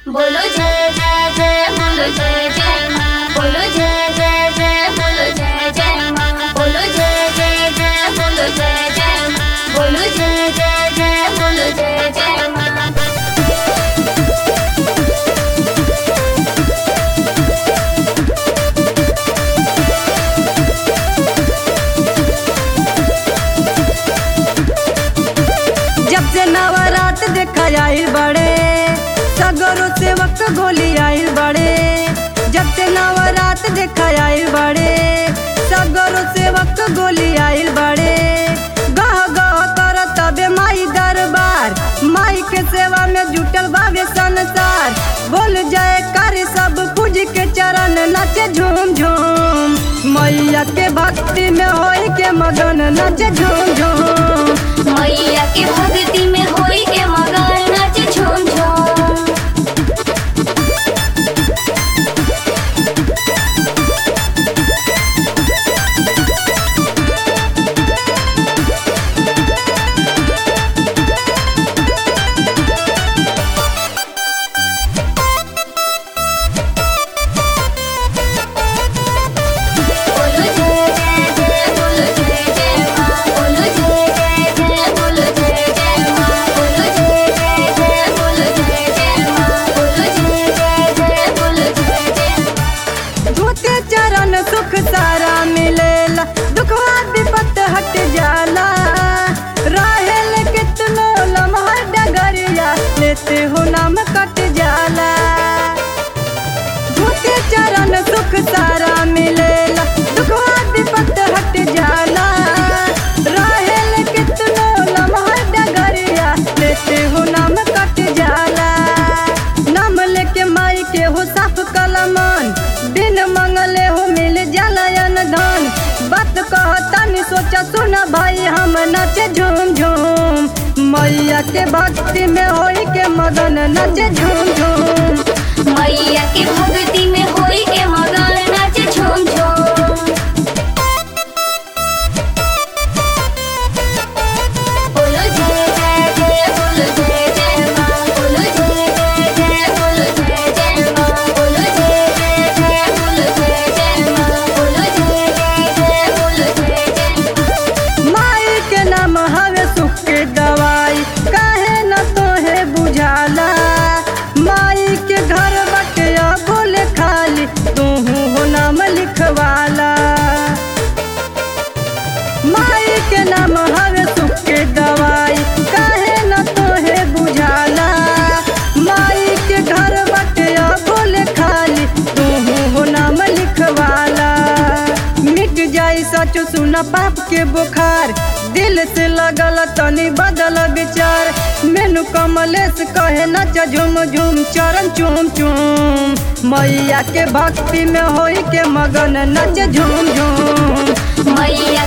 बोलो जय जय जय बोलो जय जय माँ बोलो जय जय जय बोलो जय जय माँ बोलो जय जय जय बोलो जय जय माँ बोलो जय जय जय बोलो जय जय माँ जब से नवरात देखा आइल बड़े सगरो सेवक गोली आइल बड़े जब से नवरात देखा आइल बड़े सगरो सेवक गोली आइल बड़े गह गह कर तबे माई दरबार माई के सेवा में जुटल बाबे संसार बोल जाए कर सब पूज के चरण नाचे झूम झूम मैया के भक्ति में होई के मगन नाचे झूम झूम मैया के भक्ति में होई के मगन नाच झूम झूम बोलो जय जय जय बोलो जय जय माँ बोलो जय जय जय बोलो जय जय माँ बोलो जय जय जय बोलो जय जय माँ बोलो जय जय जय बोलो जय जय धोते चरण सुख सारा मिलेला दुखवा विपत हट जाला रहेल कितनो लम्हा डगरिया लेते हो नाम कट जाला धोते चरण सुख सारा मिलेला दुखवा विपत हट जाला रहेल कितनो लम्हा डगरिया लेते हो नाम कट जाला नाम लेके माई के हो साफ कलमान बिन मंगले हो मिल जाला धन बात कहता नहीं सोचा सुना भाई हम नाचे झूम झूम मैया के भक्ति में होई के मगन नाचे झूम झूम मैया के भक्ति में होई के मगन नाच झूम झूम बोलो जय जय जय बोलो जय जय माँ बोलो जय जय जय बोलो जय जय माँ बोलो जय जय जय बोलो जय जय माँ बोलो जय जय जय बोलो जय जय माई के नाम हवे सुख के दवाई काहे न तोहे बुझाला माई के घर बटे बोले खाली तू हो नाम लिखवाला माई के नाम हवे सुख के दवाई काहे न तोहे बुझाला माई के घर बटे बोले खाली तू हो नाम लिखवाला मिट जाई सच सुना पाप के बुखार दिल से लगल तनी बदल विचार मेनू कमलेश कहे नच झूम झूम चरण चूम चूम मैया के भक्ति में होई के मगन नच झूम झूम मैया